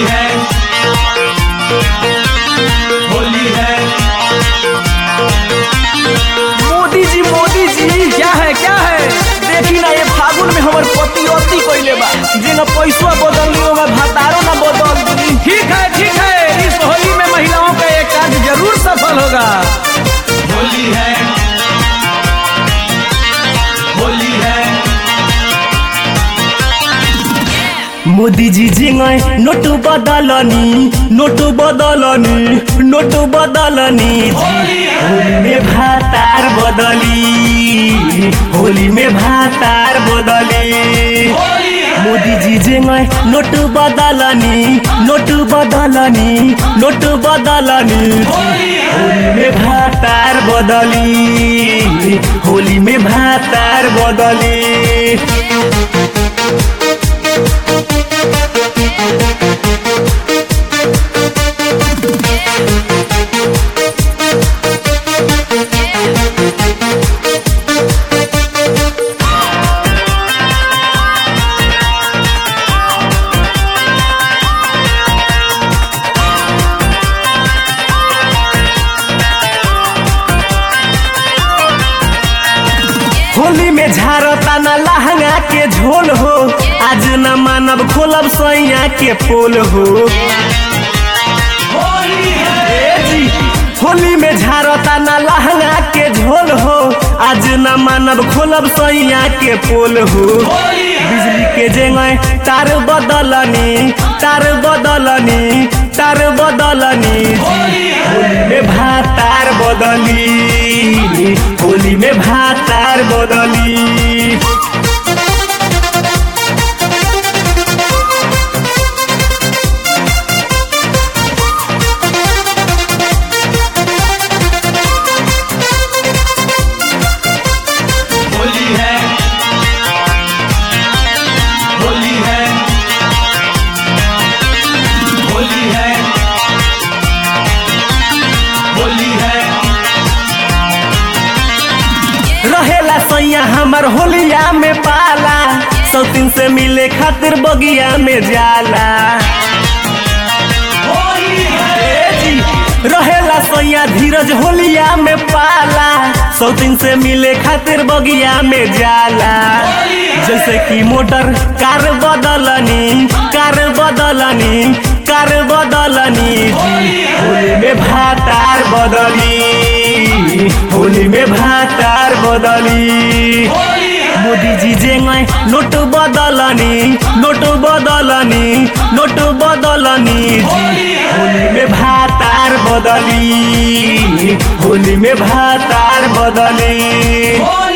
है होली है मोदी जी मोदी जी क्या है क्या है देखी ना ये फागुन में हमर पति अति कइले बा जे न पैसा बदल ली होगा भातारो न बदल दी ठीक है ठीक है इस होली में महिलाओं का एक कार्य जरूर सफल होगा होली है होली है मोदी जी जिंगाई नोट बदलनी नोट बदलनी नोट बदलनी होली में भातार बदली होली में भातार बदली मोदी जी जिंगाई नोट बदलनी नोट बदलनी नोट बदलनी होली में भातार बदली होली में भातार बदली होली में झारता ना लहंगा के झोल हो आज न मानव खोलब सैया के पोल हो ए जी, होली में झारता ना लहंगा के झोल हो आज न मानव खोलब सैया के पोल हो बिजली के जेंगे तार बदलनी तार बदलनी तार बदलनी होली में भातार बदली होली में भातार बदली होली है होली है होली है होली है रहेला सैया हमर होलिया में पाला सौतीन से मिले खातिर बगिया में जाला ए जी, रहेला सैया धीरज होलिया में पाला सौतीन से मिले खातिर बगिया में जाला जैसे कि मोटर कार बदलनी कार बदलनी कार बदलनी होली में भातार बदली होली में भातार बदली मोदी जी जेंगे नोट बदलनी नोट बदलनी नोट बदलनी होली में भातार बदली होली में भातार बदली होली